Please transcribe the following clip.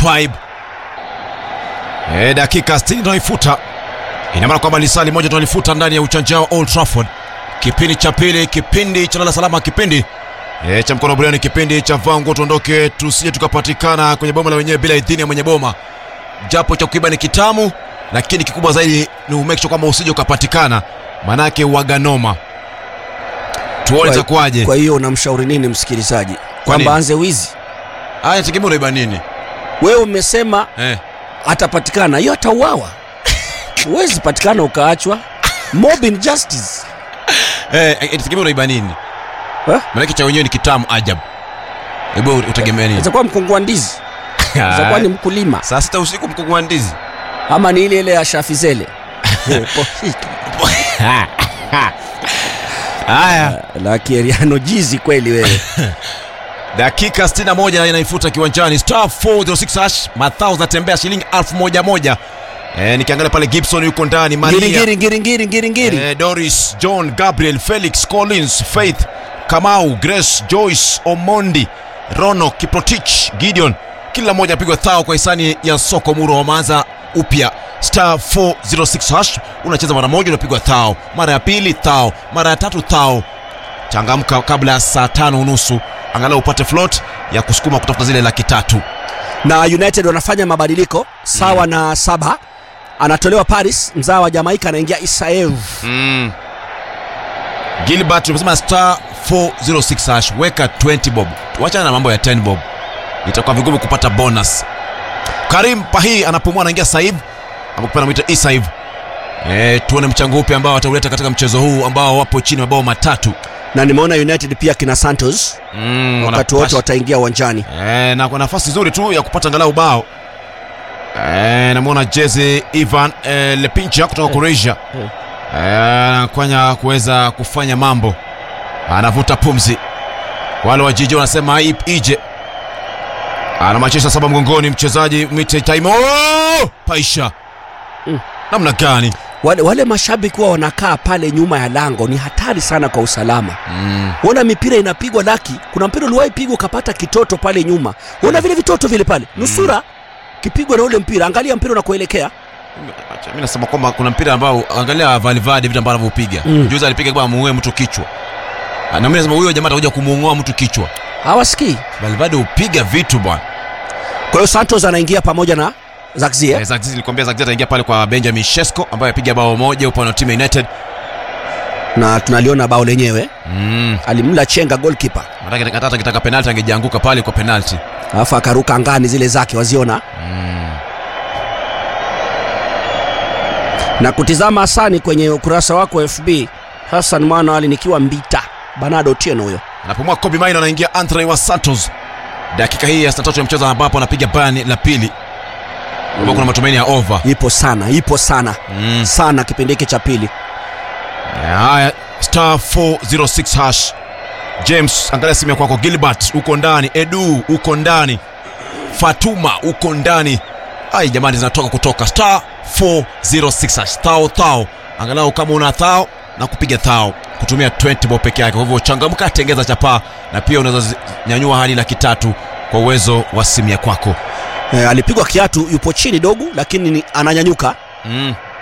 Twaib. E, dakika 60 tunaifuta, ina maana kwamba lisali moja tunalifuta ndani ya uchanja wa Old Trafford. Kipindi cha pili, kipindi cha lala salama, kipindi e, cha mkono buriani, kipindi cha vangu tuondoke, tusije tukapatikana kwenye boma la wenyewe bila idhini ya mwenye boma. Japo cha kuiba ni kitamu, lakini kikubwa zaidi ni umake sure kwamba usije ukapatikana, manake waganoma. Tuone Kwa- itakuwaje. Kwa hiyo unamshauri nini msikilizaji nini? kwamba anze wizi? Haya, tegemea unaiba nini Wewe umesema eh? atapatikana, hiyo atauawa. Huwezi patikana ukaachwa. Mob injustice. Eh, eh, tegemea unaiba nini Eh? manake cha wenyewe ni kitamu ajabu. Hebu utegemea nini? Itakuwa mkungu wa ndizi, itakuwa ni mkulima, saa sita usiku mkungu wa ndizi ama ni ile ile ya Shafizele. haya la Kieriano jizi kweli wewe. dakika 61 inaifuta kiwanjani star 406 hash mathao zinatembea shilingi elfu moja moja eh, nikiangalia pale gibson yuko ndani Ngiri maria ngiri ngiri ngiri ngiri ngiri. eh, doris john gabriel felix collins faith kamau grace joyce omondi rono kiprotich gideon kila mmoja apigwa thao kwa hisani ya soko muro wameanza upya star 406 hash unacheza mara moja unapigwa thao mara ya pili thao mara ya tatu thao changamka kabla ya saa tano unusu angalau upate float ya kusukuma kutafuta zile laki tatu Na United wanafanya mabadiliko sawa na saba. Anatolewa Paris, mzaa wa Jamaika anaingia Isaev. mm. gilbert umesema star 406 hash weka 20 bob wachana na mambo ya 10 bob itakuwa vigumu kupata bonus karim pahi anapumua anaingia saiv amekupa namwita isaiv e, tuone mchango upi ambao atauleta katika mchezo huu ambao wapo chini mabao matatu Na nimeona United pia kina Santos mm, wakati wote wanapasha- wataingia uwanjani. e, na kwa nafasi nzuri tu ya kupata angalau bao e, namwona jezi ivan e, lepincha kutoka croatia Eh. e, anakwanya kuweza kufanya mambo anavuta pumzi wale wa jiji wanasema "Ip- ije ana Manchester saba mgongoni mchezaji Mite Taimo Oh! paisha Mm. namna gani Wale, wale mashabiki huwa wanakaa pale nyuma ya lango, ni hatari sana kwa usalama. mm. Ona mipira inapigwa laki. Kuna mpira uliwahi pigwa ukapata kitoto pale nyuma. Ona vile vitoto vile pale, nusura kipigwa na ule mpira. Angalia mpira unakoelekea. Acha, mi nasema kwamba kuna mpira ambao angalia Valverde vitu ambavyo anavyopiga Mm. juzi alipiga kwa muue mtu kichwa Ah, na mimi nasema huyo jamaa atakuja kumuongoa mtu kichwa Hawasikii. Valverde hupiga vitu bwana Kwa hiyo Santos anaingia pamoja na Zakzie. Eh, Zagzi nilikwambia Zagzi ataingia pale kwa Benjamin Shesko ambaye apiga bao moja upande wa timu ya United Na tunaliona bao lenyewe. mm. Alimla chenga goalkeeper. Maanake hata akitaka penalti angejianguka pale kwa penalti Alafu akaruka angani zile zake waziona. mm. Na kutizama Hasani kwenye ukurasa wako wa FB. Hassan Mwana Ali nikiwa Mbita. Banado Otieno huyo. anapumua Kobe Maino anaingia Andre wa Santos dakika hii ya 63 ya mchezo ambapo anapiga bani la pili ambao kuna matumaini ya over Ipo sana, ipo sana. mm. Sana kipindi hiki cha pili. haya star 406 hash james angalia simu ya kwako gilbert uko ndani edu uko ndani fatuma uko ndani ai jamani zinatoka kutoka star 406 hash thao thao angalau kama una thao na kupiga thao kutumia 20 bob peke yake kwa hivyo changamka tengeza chapaa na pia unaweza zi- nyanyua hadi laki tatu kwa uwezo wa simu ya kwako E, alipigwa kiatu, yupo chini dogo, lakini ni- ananyanyuka. mm.